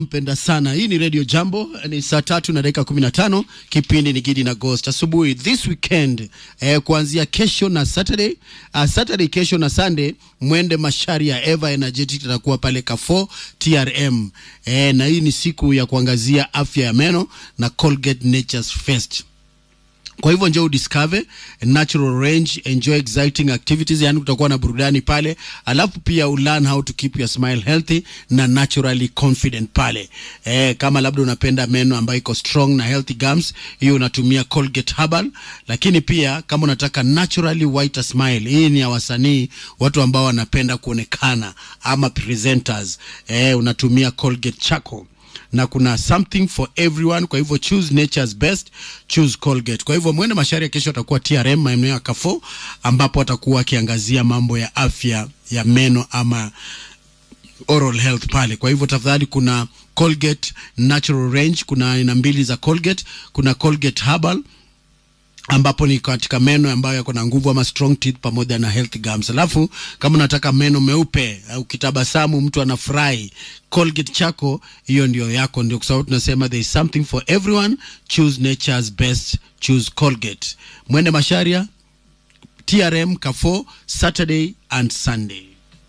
mpenda sana hii ni radio jambo ni saa tatu na dakika kumi na tano kipindi ni gidi na ghost asubuhi this weekend eh, kuanzia kesho na saturday uh, saturday kesho na sunday mwende mashari ya eva energetic itakuwa pale kafo trm eh, na hii ni siku ya kuangazia afya ya meno na colgate natures fest kwa hivyo njoo udiscover natural range enjoy exciting activities yani kutakuwa na burudani pale alafu pia ulearn how to keep your smile healthy na naturally confident pale eh, kama labda unapenda meno ambayo iko strong na healthy gums hiyo unatumia colgate herbal lakini pia kama unataka naturally whiter smile hii ni ya wasanii watu ambao wanapenda kuonekana ama presenters eh, unatumia colgate charcoal na kuna something for everyone kwa hivyo choose nature's best choose colgate kwa hivyo mwende mashari ya kesho atakuwa trm maeneo ya kafo ambapo atakuwa akiangazia mambo ya afya ya meno ama oral health pale kwa hivyo tafadhali kuna colgate natural range kuna aina mbili za colgate kuna colgate herbal ambapo ni katika meno ambayo yako na nguvu ama strong teeth pamoja na healthy gums. Alafu kama unataka meno meupe, uh, ukitabasamu mtu anafurahi, Colgate chako hiyo ndio yako, ndio kwa sababu tunasema there is something for everyone. Choose nature's best, choose Colgate. Mwende Masharia, TRM Kafo, Saturday and Sunday.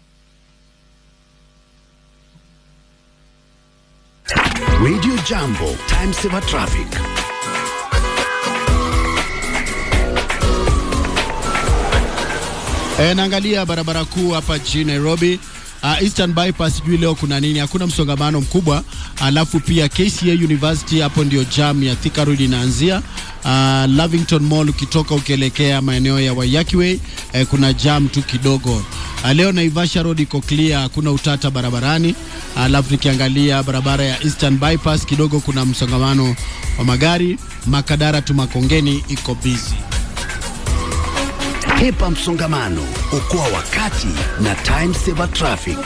Radio Jambo, Time Saver Traffic. E, naangalia barabara kuu hapa jijini Nairobi. Uh, Eastern Bypass sijui leo kuna nini, hakuna msongamano mkubwa. Alafu pia KCA University hapo ndio jam ya Thika Road inaanzia. Uh, Lavington Mall ukitoka ukielekea maeneo ya Waiyaki Way eh, kuna jam tu kidogo. Uh, leo Naivasha Road iko clear, hakuna utata barabarani. Alafu nikiangalia barabara ya Eastern Bypass kidogo kuna msongamano wa magari. Makadara tu Makongeni iko busy. Hepa msongamano, okoa wakati na Time Saver Traffic.